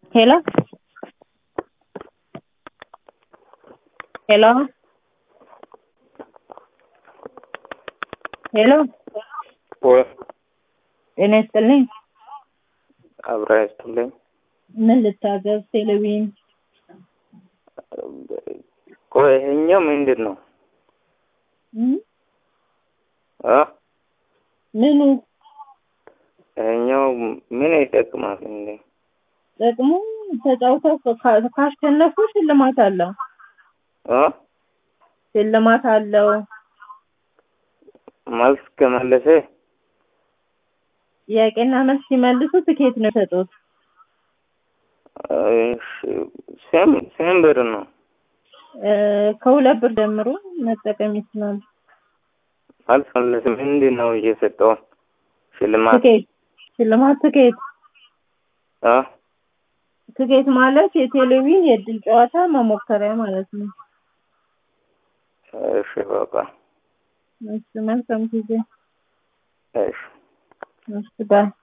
Hello? Hello? ሄሎ ወይ ጤና ይስጥልኝ። አብራ ይስጥልኝ። ምን ልታዘዝ? ቴሌቪዥን ቆይ ይሄኛው ምንድን ነው? እም? አ ምኑ ይሄኛው ምን ይጠቅማል እንዴ? ጥቅሙ ተጫውተው ካ- ካሸነፉ ሽልማት አለው። አ ሽልማት አለው። መልስ ከመለሰ ጥያቄና መልስ ሲመልሱ ትኬት ነው የሰጡት። እሺ፣ ስም ስም ብር ነው። እ፣ ከሁለት ብር ጀምሮ መጠቀም ይችላሉ። መልስ መለስ ምንድን ነው እየሰጠው ሽልማት? ትኬት ሽልማት ትኬት አ ትኬት ማለት የቴሌቪዥን የእድል ጨዋታ መሞከሪያ ማለት ነው። እሺ በቃ እሺ መልካም ጊዜ። እሺ እሺ ባይ